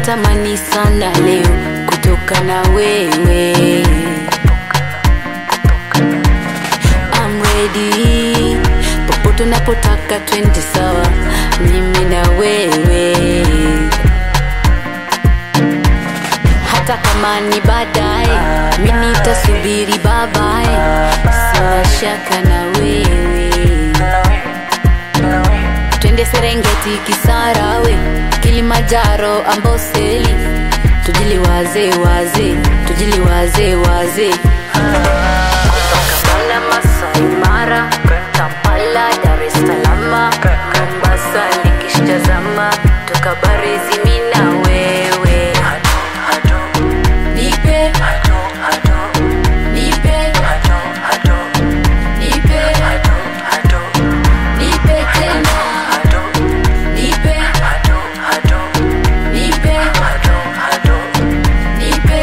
natamani sana leo kutoka na wewe I'm ready popote unapotaka twende sawa mimi na wewe hata kama ni baadaye mi nitasubiri babaye sina shaka na wewe twende serengeti kisarawe kilimanjaro amboseli tujiliwaze waze tujiliwaze waze Kampala, Masai Mara, Kampala, Dar es Salaam, Mombasa nikishtazama, tukabarizi mimi na wewe. Nipe, nipe, nipe, nipe tena, nipe, nipe, nipe,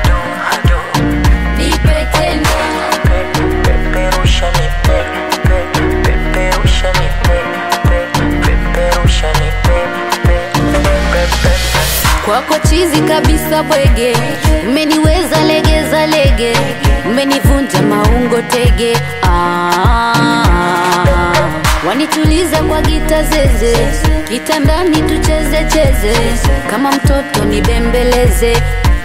nipe tena. kwako chizi kabisa bwege umeniweza legeza lege umenivunja maungo tege ah, wanituliza kwa gita zeze kitandani tucheze cheze kama mtoto nibembeleze